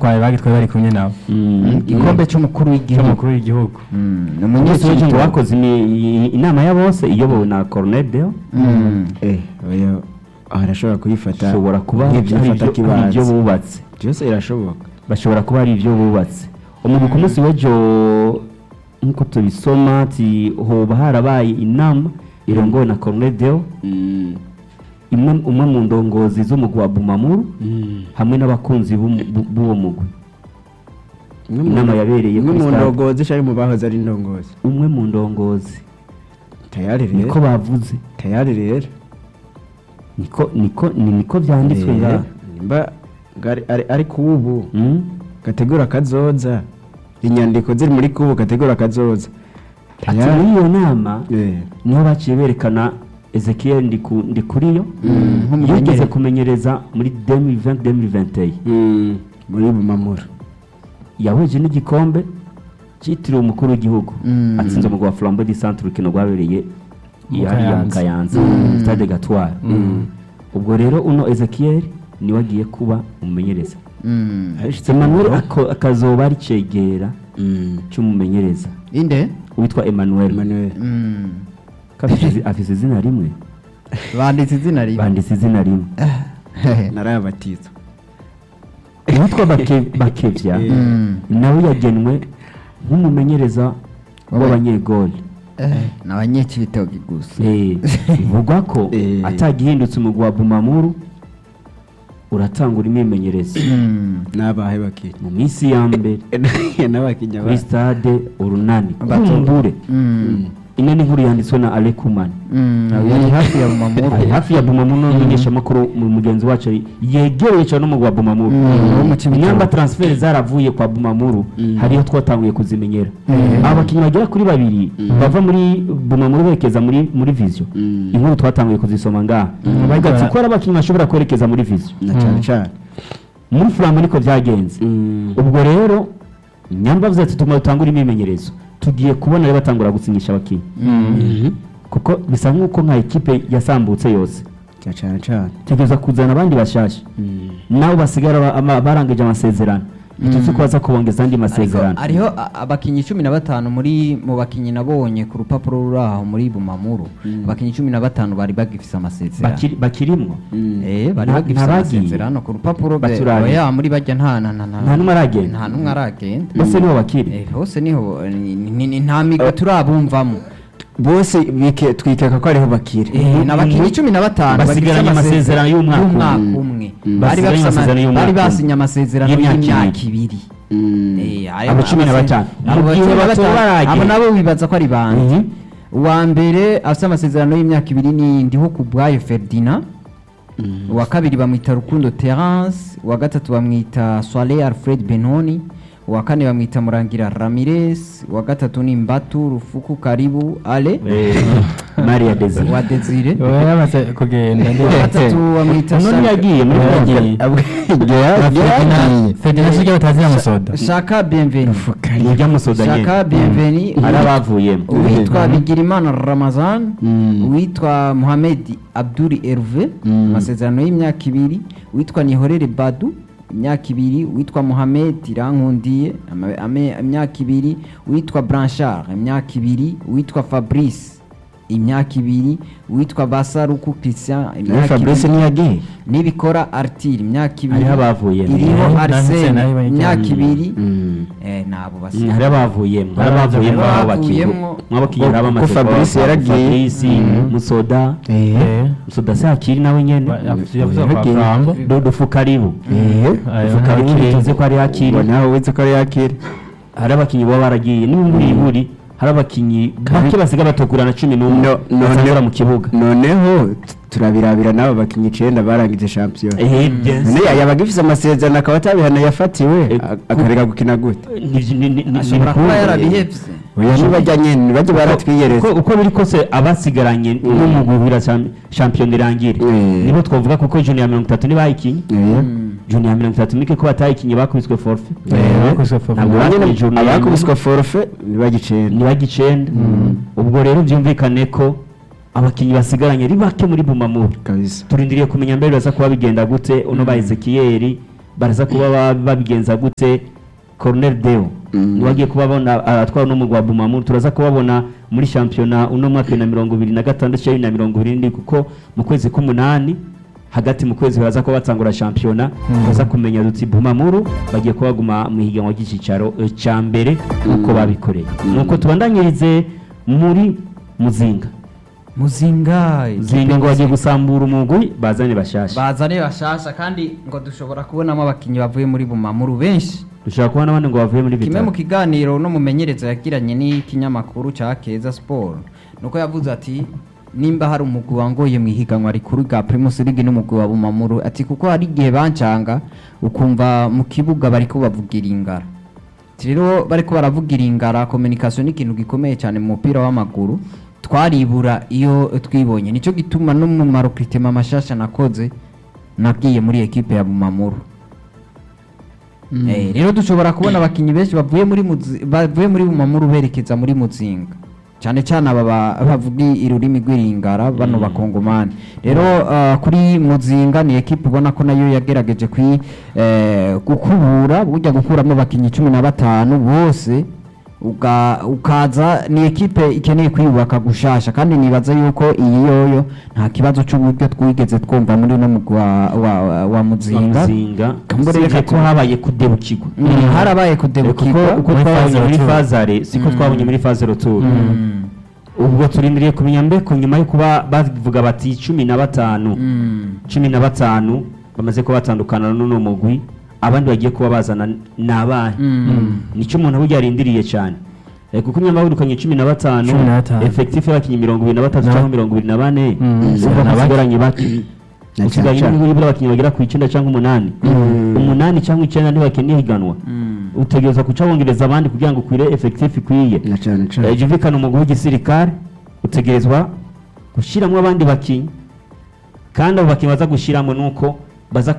bagitwaye bagitwaye bari kumwe nabo igikombe cy'umukuru w'igihugu cy'umukuru w'igihugu Mm, ni umunsi w'ejo ngo umunyeshuri bakoze imi- inama ya bose iyobowe na Colonel Deo Mm. eh oya arashobora kuyifata bashobora kuba hari nk'ibyifata ibyo- hari kibanza ibyo bubatse byose birashoboka bashobora kuba hari ibyo bubatse umuntu ku munsi w'ejo nk'uko tubisoma ati hoba harabaye inama irongowe na Colonel Deo imwe umwe mu ndongozi z'umugwi wa Bumamuru hamwe n'abakunzi b'umu- b'u- b'uwo mugwi Inama yabereye imwe kuri mu stade. ndongozi cyangwa mu bahoze ari indongozi umwe mu ndongozi tayari niko rero bavuze tayari rero niko niko ni niko byanditswe Eh, ngaha nimba ngari- ari- ari kubu Mm? gategura kazoza inyandiko ziri muri kubu gategura kazoza ati muri iyo nama Eh, niho baciye berekana Ezekiel Ndiku- Ndikuriyo nk'umumenyereza. yigeze kumenyereza muri 2020-2021 mm, muri bumamura yahuje n'igikombe cyitiriwe umukuru w'igihugu Mm. atsinze umugwa wa Flambeau du Centre urukino rwabereye Mu hariya mu Kayanza. Kayanza Stade Gatwara ubwo rero uno Ezekiel niwe agiye kuba umumenyereza Mm. Emmanuel ako- akazoba ari cegera Mm, cy'umumenyereza inde witwa Emmanuel Emmanuel Mm. Ko afise izi- afise izina rimwe banditse izina rimwe banditse izina rimwe narayabatizwa uwitwa Bake- bakevya Mm. nawe yagenwe nk'umumenyereza w'abanyegoli Eh, ni abanyekibitoki gusa Eh, bivugwa ko Eh. atagihindutse umugwi wa bumamuru uratangura imyimenyerezo Mm. n'abahe bakiri mu minsi ya mbere n'abakinya kuri stade urunani Batu- kumbure Mm. ino ni inkuru yanditswe na alekumani Mm. yari hafi ya bumamuru ari hafi ya bumamuru n'umumenyeshamakuru mu mugenzi wacu yegereye cyane n'umugwi wa bumamuru Mm, wo mu Cibitoke. inyamba transfer zaravuye kwa bumamuru hariyo twatanguye kuzimenyera aba bakinnyi bagera kuri babiri bava muri bumamuru berekeza muri muri vision inkuru twatanguye kuzisoma ngaha bavuga ati ko ari abakinnyi bashobora kwerekeza muri vision na cyane cyane muri flambo niko byagenze ubwo rero nyamba avuze ati tuma dutangure imyimenyerezo tugiye kubona rero batangura gusinyisha abakinnyi kuko bisa nk'uko nka ekipe yasambutse yose na cyane cyane tegereza kuzana abandi bashyashya nabo basigara ba- ama- barangije amasezerano ntituzi ko baza kubongeza andi masezerano hariho a- abakinnyi cumi na batanu muri mu bakinnyi nabonye ku rupapuro ruri aho muri bumamuru abakinnyi cumi na batanu bari bagifise amasezerano Bakiri- bakirimwo Eh, bari Nta- bagifise ntabagiye. amasezerano ku rupapuro be- Baturanye. oya muri bajya nta nta nta Nta n'umwe aragenda. nta n'umwe aragenda bose nibo bakiri Eh, hose niho ni- ni- ni- nta migwi turabumvamo bose bike- twikeka ko ariho bakiri Eh, ni abakinnyi cumi na batanu Basigaranye bagifise amasezerano y'umwaka y'umwaka umwe. umwe Mm. bari Basigaranye bafise ama- amasezerano y'umwaka bari umwe. basinye amasezerano Y'imyaka y'imyaka ibiri. ibiri Mm. Eh, ayo Abo cumi na amase- batanu. abo Mu gihe cumi na batoba batanu, baragenda. abo nabo wibaza ko ari bande Mhm. uwa mbere afite amasezerano y'imyaka ibiri ni ndiho bwayo ferdinand uwa kabiri bamwita rukundo terence uwa gatatu bamwita soire alfred benoni uwa kane bamwita murangira ramirez uwa gatatu ni mbatu rufuku karibu ale Eh, maria desire uwa desire uwo yamaze kugenda uwa gatatu bamwita none Shaka- yagiye muri yagiye federasiyo ijya batazira musoda shaka bienveni nijya musoda shaka nyene bienveni ari abavuyemo uwitwa bigirimana ramazan uwitwa muhamedi abduri herve amasezerano y'imyaka ibiri uwitwa nihorere badu imyaka ibiri uwitwa muhamed irankundiye ama- ame- imyaka ibiri uwitwa blanchard imyaka ibiri uwitwa fabrice imyaka ibiri uwitwa basaruku christian imyaka fabrice ibiri ntiyagiye nibikora artire imyaka ibiri Hariho abavuyemo. iriho Eh, arsene naho se imyaka naho ibiri Mm. eh, nabo Mm, basigaye hari abavuyemo hari abavuyemo Hari abo bakinnyi abavuyemo. mw'abakinnyi hari Kuko abamaze Fabrice kuba- yaragiye. Fabrice musoda Eh, musoda se hakiri nawe nyene yavuze yavuze kwa Flambo dodofu karibu Eh, Ayo, dodofu karibu hakiri. tuzi ko ari hakiri ngo nawe wize ko ari yakiri hari abakinnyi baba baragiye n'iburi buri hari abakinnyi bake basiga batogurana cumi n'umwe No- none- basangura mu kibuga noneho t- turabirabira n'abo bakinnyi icenda barangije shampiyona Eh, yes. none yabaga ifise amasezerano akaba atabihana yafatiwe Eh, a- akareka gukina gute Ni- ni- ni- ni- ashobora ni kuba bikuru. yarabihevye oya nibajya nyene nibajya baratwiyereza uko uko biri kose abasigaranye n'umugubira shampiyona irangire Eh. nibo twavuga kuko juni ya mirongo itatu nibayikinye Eh. juni ya mirongo itatu nike ko batayikinye bakubiswe forfe Eh, bakubiswe forfait. Ntabwo Nyene bakinye juni ya abakubiswe forfe nibajya icenda nibaga icenda ubwo rero byumvikane ko abakinnyi basigaranye ari bake muri bumamuru kabisa turindiriye kumenya mbere baza kuba bigenda gute uno ba ezekiyeri baraza kuba ba- babigenza gute Cornel Deo Mm. niwagiye kubabona atwara n'umugwa Bumamu turaza kubabona muri shampiyona uno mwaka wa bibiri na mirongo ibiri na gatandatu cyangwa bibiri na mirongo ibiri n'indwi kuko mu kwezi k'umunani hagati mu kwezi baraza kuba batangura shampiyona turaza kumenya duti Bumamuru bagiye kuba baguma mu higanwa ry'icicaro eh, ca mbere uko babikoreye nuko tubandanyirize muri Muzinga muzinga Muzinga ngo bagiye gusambura umugwi bazane bashasha bazane bashasha kandi ngo dushobora kubonamo abakinnyi bavuye muri bumamuru benshi dushobora kubona abandi ngo bavuye muri kimwe mu bitaro kiganiro no mumenyereza yagiranye n'ikinyamakuru cya keza siporo nuko yavuze ati nimba hari umugwi wangoye mu ihiganwa rikuru rya primus league n'umugwi wa bumamuru ati kuko hari igihe bancanga ukumva mu kibuga bariko bavugira ingara Ati rero bariko baravugira ingara communication ni ikintu gikomeye cyane mu mupira w'amaguru twaribura iyo twibonye nicyo gituma no mu marokritema mashasha nakoze nagiye muri ekipe ya bumamuru Eh, rero dushobora kubona abakinnyi benshi bavuye muri Muzi- bavuye muri bumamuru berekeza muri muzinga cyane cyane aba ba- bavuga ururimi rw'iringara bano bakongomani rero ah, kuri muzinga ni ekipe ubona ko nayo yagerageje kwi eh, gukubura burya gukuramo abakinnyi cumi na batanu bose uga- ukaza ni ekipe ikeneye kwiyubaka gushasha kandi nibaza yuko iyi yoyo nta kibazo cy'uburyo twigeze twumva muri no mugwi wa, wa, wa, wa muzinga muzinga Kambure usibye reka ko tu- habaye kudebukirwa Mm, harabaye kudebukirwa kuko uko muri twabonye phase muri retour. fazare siko twabonye muri faze retour Mm. ubwo turindiriye kumenya mbeko nyuma yo kuba bavuga bati cumi na batanu Mm. cumi na batanu bamaze kuba batandukana n'uno mugwi abandi bagiye kuba bazana ni abahe Mm. nicyo umuntu burya yarindiriye cyane Eh, kuko nyuma birukanye cumi na batanu Cumi na batanu. efekitifu y'abakinnyi mirongo ibiri na batatu Na- cyangwa mirongo ibiri na bane Mm. urumva ko Na bake. hasigaranye bake Na usigaye cyane. nibura abakinnyi bagera ku icyenda cyangwa umunani umunani cyangwa icyenda ntibakeneye higanwa Mm. utegereza guca wongereza abandi kugira ngo ukwire efekitifu ikwiye na cyane Eh, cyane jumvikana umugwi w'igisirikare utegerezwa gushyiramo abandi bakinnyi kandi abo bakinnyi baza gushyiramo ni uko baza